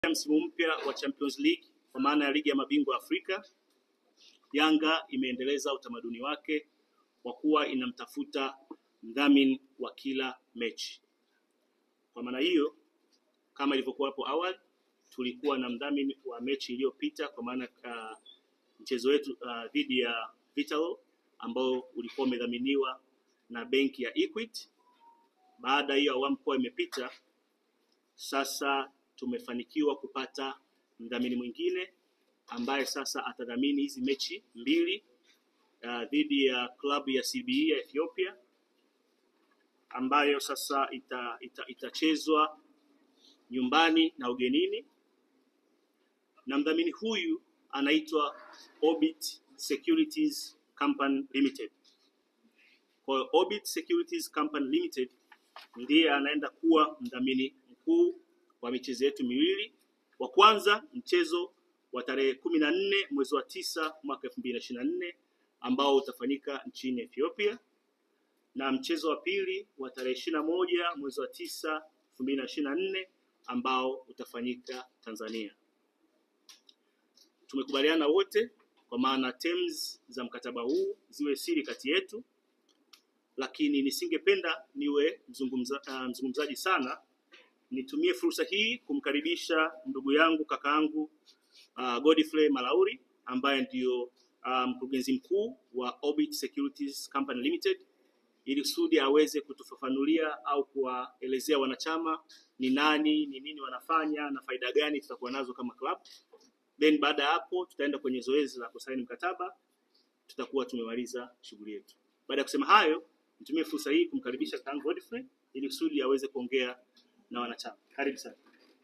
msimu mpya wa Champions League kwa maana ya ligi ya mabingwa Afrika, Yanga imeendeleza utamaduni wake kwa kuwa inamtafuta mdhamini wa kila mechi. Kwa maana hiyo, kama ilivyokuwa hapo awali, tulikuwa na mdhamini wa mechi iliyopita kwa maana uh, mchezo wetu uh, dhidi ya Vitalo ambao ulikuwa umedhaminiwa na benki ya Equity. Baada hiyo awamu kuwa imepita, sasa tumefanikiwa kupata mdhamini mwingine ambaye sasa atadhamini hizi mechi mbili uh, dhidi ya klabu ya CBE ya Ethiopia ambayo sasa ita, ita, itachezwa nyumbani na ugenini, na mdhamini huyu anaitwa Orbit Securities Company Limited. Kwa hiyo Orbit Securities Company Limited ndiye anaenda kuwa mdhamini mkuu wa michezo yetu miwili. Wa kwanza mchezo wa tarehe kumi na nne mwezi wa tisa mwaka elfu mbili na ishirini na nne ambao utafanyika nchini Ethiopia na mchezo wa pili wa tarehe ishirini na moja mwezi wa tisa elfu mbili na ishirini na nne ambao utafanyika Tanzania. Tumekubaliana wote kwa maana terms za mkataba huu ziwe siri kati yetu, lakini nisingependa niwe mzungumza, uh, mzungumzaji sana. Nitumie fursa hii kumkaribisha ndugu yangu kakaangu uh, Godfrey Malauri ambaye ndio uh, mkurugenzi mkuu wa Orbit Securities Company Limited ili kusudi aweze kutufafanulia au kuwaelezea wanachama ni nani, ni nini wanafanya na faida gani tutakuwa nazo kama club. Then baada ya hapo tutaenda kwenye zoezi la kusaini mkataba, tutakuwa tumemaliza shughuli yetu. Baada ya kusema hayo, nitumie fursa hii kumkaribisha kakaangu Godfrey ili kusudi aweze kuongea na wanachama. Karibu sana.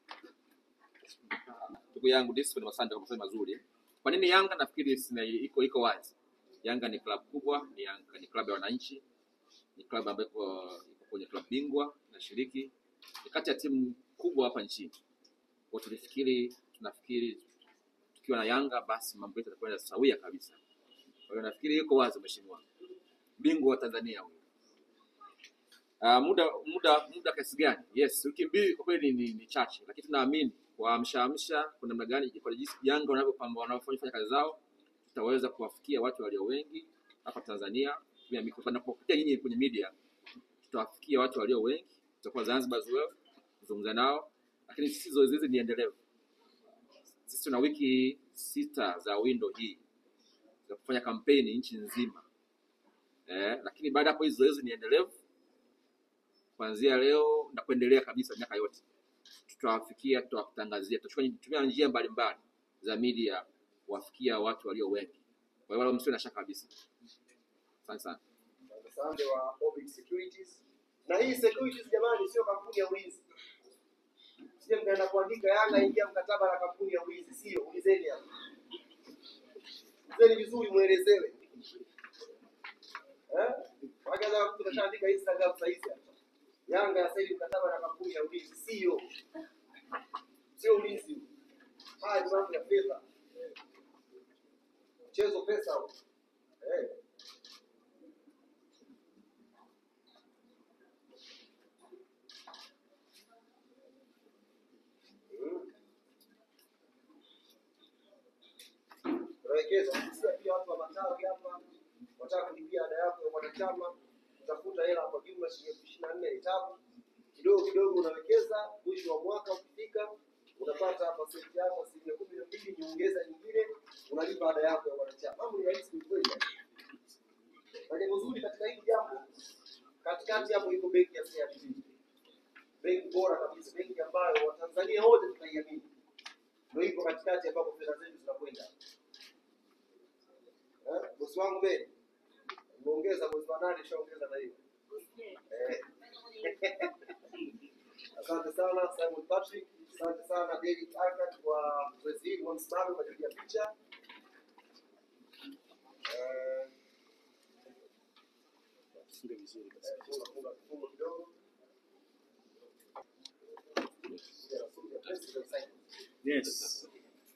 ndugu yangu Discipline, asante kwa maswali mazuri. Kwa nini Yanga? Nafikiri sina iko iko wazi. Yanga ni klabu kubwa, ni Yanga ni klabu ya wananchi, ni klabu ambayo iko iko kwenye klabu bingwa nashiriki, ni kati ya timu kubwa hapa nchini. Kwa tulifikiri, tunafikiri tukiwa na Yanga basi mambo yetu yatakwenda sawia kabisa. Kwa hiyo nafikiri iko wazi, mheshimiwa bingwa wa Tanzania huyu. Uh, muda muda muda kiasi gani? Yes, wiki mbili kwa kweli ni, ni chache, lakini tunaamini kwa amsha amsha, kwa namna gani, kwa jinsi Yanga wanavyopamba wanavyofanya kazi zao, tutaweza kuwafikia watu walio wengi hapa Tanzania. Pia miko- Tunapokuja nyinyi kwenye media, tutawafikia watu walio wengi, tutakuwa Zanzibar as well kuzungumza nao, lakini sisi zoezi hizi ni endelevu. Sisi tuna wiki sita za window hii za kufanya kampeni nchi nzima eh, lakini baada ya hapo hizi zoezi ni endelevu kuanzia leo na kuendelea kabisa miaka yote tutawafikia, tutawatangazia, tutatumia njia mbalimbali za media kuwafikia watu walio wengi. Kwa hiyo wala msiwe na shaka kabisa. Asante sana. Asante wa Orbit Securities. Na hii securities jamani, sio kampuni ya ulinzi. Sije mkaenda kuandika Yanga ingia mkataba na kampuni ya ulinzi, sio. Ulizeni hapa, ulizeni vizuri, muelezewe eh. Wakaanza mtu kashaandika Instagram sasa hizi hapa, Yanga yasaini mkataba na kampuni ya ulinzi, sio, sio ulinzi huu. Haya ni mambo ya fedha, mchezo pesa huu. eh. Mm. Tunawekeza sisi pia watu wa matawi hapa wataka kulipia ada yako ya mwanachama, utafuta hela kwa jumla shilingi elfu ishirini na nne ni tabu. Kidogo kidogo unawekeza, mwisho wa mwaka ukifika unapata pasenti yako asilimia kumi na mbili nyongeza nyingine, unalipa ada yako ya mwanachama. Mambo ni rahisi kweli. Na jambo zuri katika hili jambo, katikati hapo iko benki ya CRDB, benki bora kabisa, benki ambayo Watanzania wote tunaiamini, ndio iko katikati ambapo fedha zetu zinakwenda. Eh, bosi wangu mbele umeongeza mwezi wa nane, shaongeza na hiyo eh. Asante sana Simon Patrick, asante sana David Arkat kwa zoezi hili, msimame kwa ajili ya picha eh, Funge vizuri basi. eh, funga funga kifungo kidogo Yeah, funga president sign. Yes.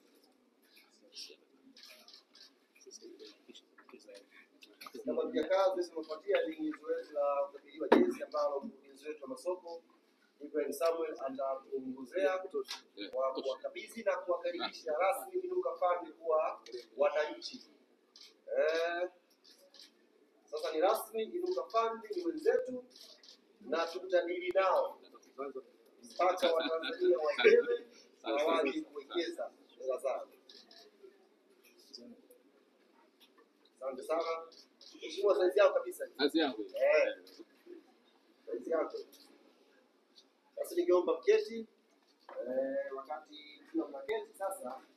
kama tujakaa zoezi limefuatia ni zoezi la usajili wa jezi ambalo mkurugenzi wetu wa masoko Ibrahim Samuel atatuongozea Yeah, kwa tosha. kuwakabidhi na kuwakaribisha rasmi Inuka Fund kuwa wananchi. Eh, sasa ni rasmi, Inuka Fund ni wenzetu na tutadili nao mpaka Watanzania waelewe na waje kuwekeza hela zao. Asante sana. Mheshimiwa, saizi yao kabisa. Kazi yangu hiyo. Eh, saizi yako. Sasa ningeomba mketi eh, wakati tuna mnaketi sasa